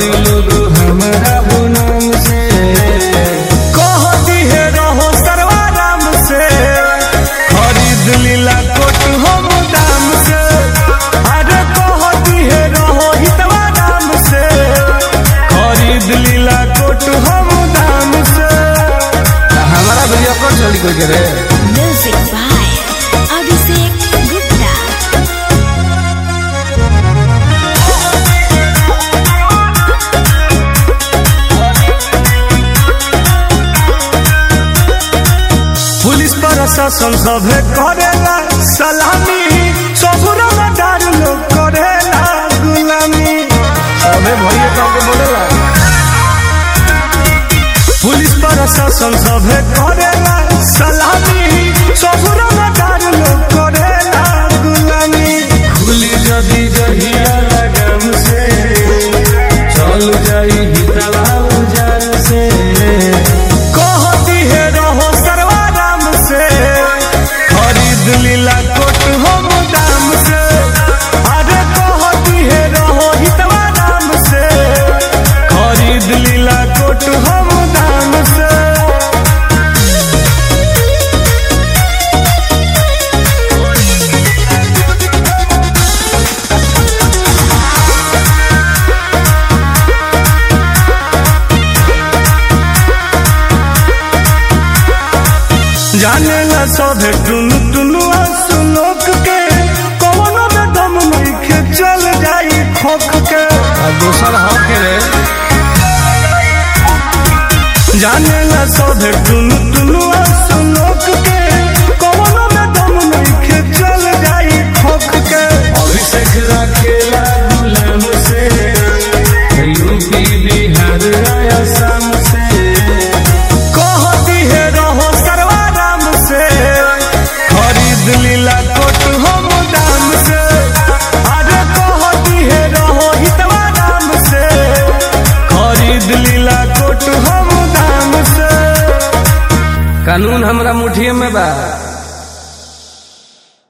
करी लोग हमारा नाम से कहती है रहो सर्वाराम से खरीद लीला कोट हम दाम से अरे कहती है रहो हितवा नाम से खरीद लीला कोट हम दाम से हमारा भैया कौन चोरी कोई करे Music by Abhishek Gupta. Police प्रशासन सभे करेला सलामी सबुरा डार लोग करेला गुलामी सभे भैया काके बोलेला पुलिस प्रशासन सभे करेला सलामी सबुरा डार लोग करेला गुलामी खुली जदी जहिया लगम से चल जाई हितवा उजान से कहती है रहो सर्वाराम से खरीद लीला कोट हम दाम से अरे कहती है रहो हितवा नाम से खरीद लीला कोट हम दाम से जाने ला सभे टुनु टुनु सुनोक के कवनो में दम नहीं के चल जाई खोख के आ दोसर हक रे जाने ला सभे टुनु टुनु सुनोक के कवनो में दम नहीं के चल जाई खोख के अभिषेक रखेला गुलाम से यूपी बिहार असम से कहती है रहो सर्वाराम से खरीद लीला कोट हम दाम से अरे कहती है रहो हितवा नाम से खरीद लीला कोट हम दाम से कानून हमरा मुठिए में बा